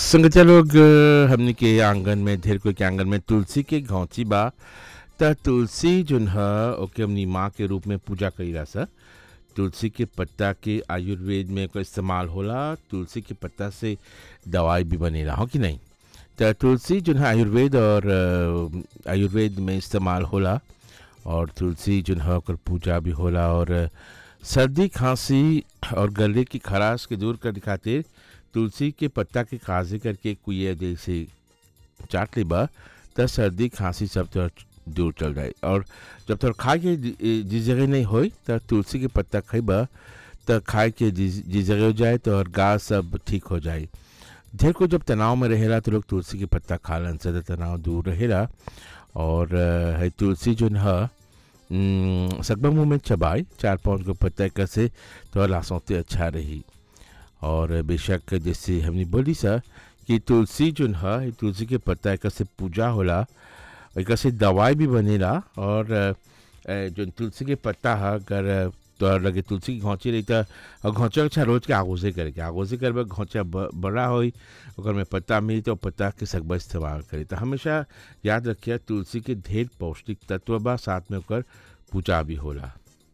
संगतिया लोग अ, हमनी के आंगन में ढेर कोई के आंगन में तुलसी के घौंची बा त तुलसी जोन ह ओके हमनी माँ के रूप में पूजा कईला सा तुलसी के पत्ता के आयुर्वेद में एकर इस्तेमाल होला तुलसी के पत्ता से दवाई भी बनेला हो कि नहीं त तुलसी जोन है आयुर्वेद और अ, आयुर्वेद में इस्तेमाल होला और तुलसी जोन है ओकर पूजा भी होला और अ, सर्दी खांसी और गले की खराश के दूर करने खातिर तुलसी के पत्ता के काजे करके कुए जैसे चाट लेबा त सर्दी खांसी सब तो दूर चल जाए और जब तक खाए के जि- जिस जगह नहीं होई त तुलसी के पत्ता खइबा त खाए के जिस जिस जगह हो जाए तो और गा सब ठीक हो जाए ढेर को जब तनाव में रहेला तो लोग तुलसी के पत्ता खालन से त तनाव दूर रहेला और अ, है तुलसी जो है सकबा मुंह में चबाए चार पाँच को पत्ता कैसे तो लासौते अच्छा रही और बेशक जैसे हमने बोली सा कि तुलसी जो है तुलसी के पत्ता एक से पूजा होला एक से दवाई भी बनेला और अ, अ, जो तुलसी के पत्ता है अगर तो लगे तुलसी की घौंची रही तो और घौंचा अच्छा रोज के आगोजे करके आगोजे करबे घौंचा ब- बड़ा होई ओकर में पत्ता मिली तो पत्ता के सकबा इस्तेमाल करी तो हमेशा याद रखिए तुलसी के ढेर पौष्टिक तत्व बा साथ में ओकर पूजा भी होला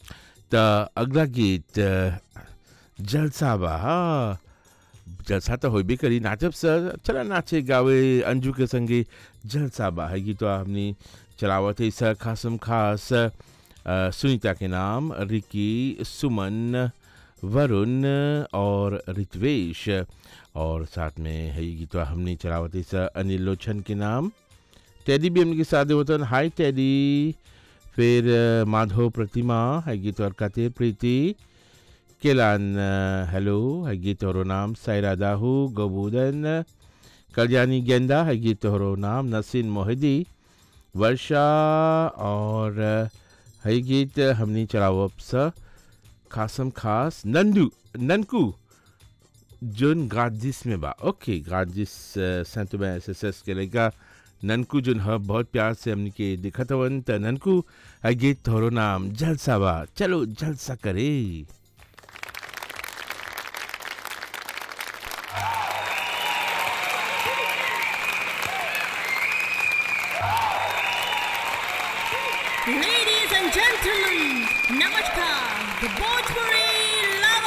त अगला गीत अ, जलसा बा हाँ जलसा तो होबे करी नाचब सर चला नाचे गावे अंजू के संगे जलसा बा है गीत हमने चलावत है सर खासम खास अ, सुनीता के नाम रिकी सुमन वरुण और रित्वेश और साथ में है ये गीत हमने चलावत है सर अनिल लोचन के नाम टेडी भी हमने के साथ होतन हाय टेडी फिर अ, माधव प्रतिमा है गीत और खातिर प्रीति केलान अ, हेलो है गीत और नाम सायरा दाहू गोबूदन कल्याणी गेंदा है गीत और नाम नसीन मोहिदी वर्षा और अ, है गीत हमने चलावब स खासम खास नंदू ननकू जोन गाजिस में बा ओके गाजिस सेंट में एस एस एस के लेगा ननकू जोन ह बहुत प्यार से हमने के दिखत हवन त ननकू है गीत तोहरो नाम जलसा बा चलो जलसा करे Ladies and gentlemen, Namaskar, the Bhojpuri